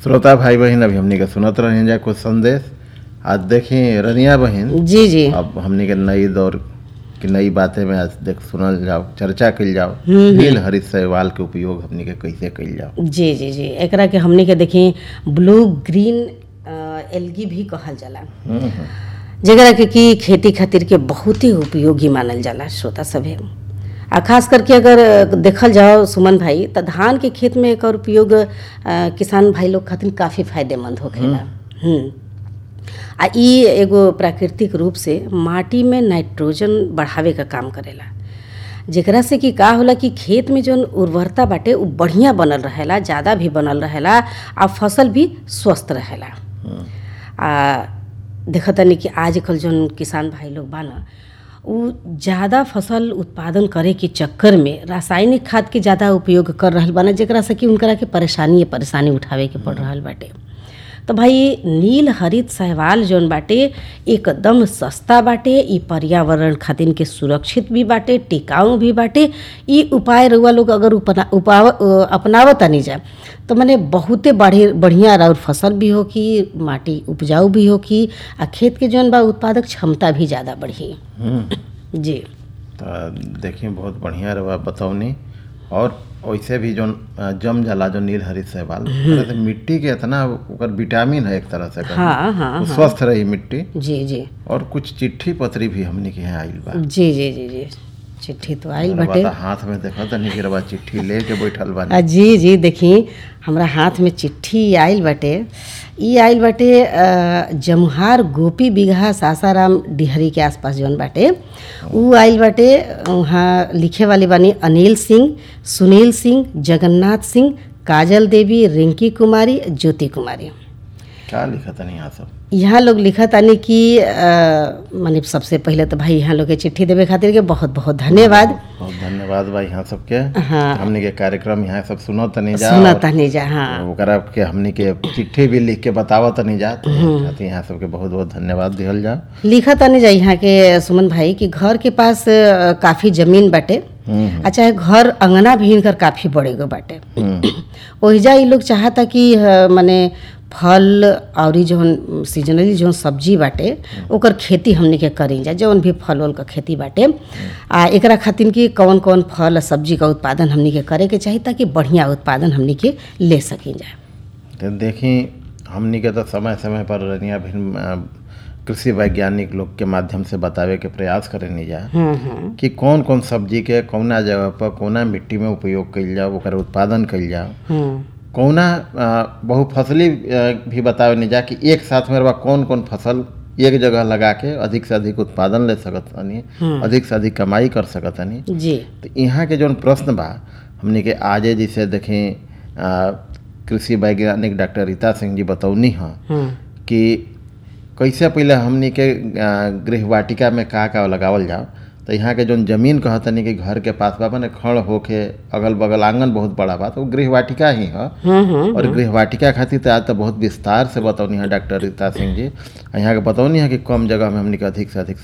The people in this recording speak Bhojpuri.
श्रोता भाई बहन अभी हमनी के सुनत रहे जा कुछ संदेश आज देखी रनिया बहन जी जी अब हमनी के नई दौर की नई बातें में आज देख सुनल जाओ चर्चा कइल जाओ नील हरित शैवाल के उपयोग हमनी के कैसे कइल जाओ जी जी जी एकरा के हमनी के देखी ब्लू ग्रीन एल्गी भी कहल जाला हम्म, हम्म। जेकरा के कि खेती खातिर के बहुत ही उपयोगी मानल जाला श्रोता सभे आ खास करके अगर देखल जाओ सुमन भाई त धान के खेत में एकर उपयोग अ, किसान भाई लोग खातिर काफ़ी फायदेमंद होखेला हम्म आ ई एगो प्राकृतिक रूप से माटी में नाइट्रोजन बढ़ावे का काम करेला जेकरा से कि का होला कि खेत में जौन उर्वरता बाटे उ बढ़िया बनल रहेला ज़्यादा भी बनल रहेला आ फसल भी स्वस्थ रहेला आ देखतनी कि आजकल जौन किसान भाई लोग बा न उ ज़्यादा फसल उत्पादन करे के चक्कर में रासायनिक खाद के ज़्यादा उपयोग कर रहल बाना जेकरा से कि उनकरा के परेशानी परेशानी उठावे के पड़ रहल बाटे तो भाई नील हरित शैवाल जौन बाटे एकदम सस्ता बाटे ई पर्यावरण खातिर के सुरक्षित भी बाटे टिकाऊ भी बाटे ई उपाय रउआ लोग अगर उपना उपाव अ, अपनावतानी जा तो मने बहुते बढ़े बढ़िया और फसल भी हो कि माटी उपजाऊ भी हो कि आ खेत के जौन बा उत्पादक क्षमता भी ज़्यादा बढ़ी हम्म। जी तो देखिए बहुत बढ़िया रहा बतौनी और वैसे भी जो जम जाला जो नील हरित शैवाल तरह से मिट्टी के इतना ओकर विटामिन है एक तरह से कहूं। हाँ हाँ वो स्वस्थ रही मिट्टी जी जी और कुछ चिट्ठी पत्री भी हमने के यहाँ आइल बा जी जी जी जी चिट्ठी तो आइल रवा बाटे तो हाथ में देखा तनी कि रवा चिट्ठी ले के बैठल बानी आ, जी जी देखी हमरा हाथ में चिट्ठी आइल बाटे ई आइल बाटे अ, जमुहार गोपी बिगहा सासाराम डिहरी के आसपास जौन बाटे ऊ आइल बाटे वहाँ लिखे वाली बानी अनिल सिंह सुनील सिंह जगन्नाथ सिंह काजल देवी रिंकी कुमारी ज्योति कुमारी क्या लिखा तनी यहाँ सब यहाँ लोग लिखत तानी कि अ, माने सबसे पहले तो भाई यहाँ लोग के चिट्ठी देवे खातिर के बहुत बहुत धन्यवाद बहुत धन्यवाद भाई यहाँ सबके हाँ हमने के कार्यक्रम यहाँ सब सुनो तनी जा सुना और तानी जा हाँ ओकरा के हमने के चिट्ठी भी लिख के बतावा तनी जा तो खातिर यहाँ सबके बहुत बहुत धन्यवाद दिहल जा लिखा तानी जा यहाँ के सुमन भाई कि घर के पास अ, काफी जमीन बाटे हम्म, आ चाहे घर अंगना भी इनकर काफी बड़े गो बाटे हम्म, ओहिजा ई लोग चाहता कि अ, मने फल और जौन सीजनली जौन सब्जी बाटे ओकर खेती हमनी के करी जा जौन भी फल उल का खेती बाटे आ एकरा खातिर कि कौन कौन फल आ सब्जी का उत्पादन हमनी के करे के चाही ताकि बढ़िया उत्पादन हमनी के ले सकी जा तो देखी हमनी के तो समय समय पर रनिया भिन्न अ, कृषि वैज्ञानिक लोग के माध्यम से बतावे के प्रयास करेनी जा हम्म हम्म कि कौन कौन सब्जी के कौना जगह पर कौना मिट्टी में उपयोग कइल जाओ ओकर उत्पादन कइल जाओ हम्म कौना अ, बहुफसली अ, भी बतावे नहीं जा कि एक साथ में रवा कौन कौन फसल एक जगह लगा के अधिक से अधिक उत्पादन ले सकत हनी अधिक से अधिक कमाई कर सकत हनी जी तो यहाँ के जौन प्रश्न बा हमने के आजे जिसे देखें अ, कृषि वैज्ञानिक डॉक्टर रीता सिंह जी बतौनी हैं हम्म कि कैसे पहले हमनी के अ, गृहवाटिका में का का लगावल जाओ तो यहाँ के जौन जमीन कहतनी कि घर के पास बा माने खड़ होके अगल बगल आंगन बहुत बड़ा बा तो वो गृहवाटिका ही है हम्म हम्म और गृहवाटिका खातिर तो आज तो बहुत विस्तार से बतौनी है डॉक्टर रीता सिंह जी आ यहाँ के बतौनी है कि कम जगह में हमनी के अधिक से अधिक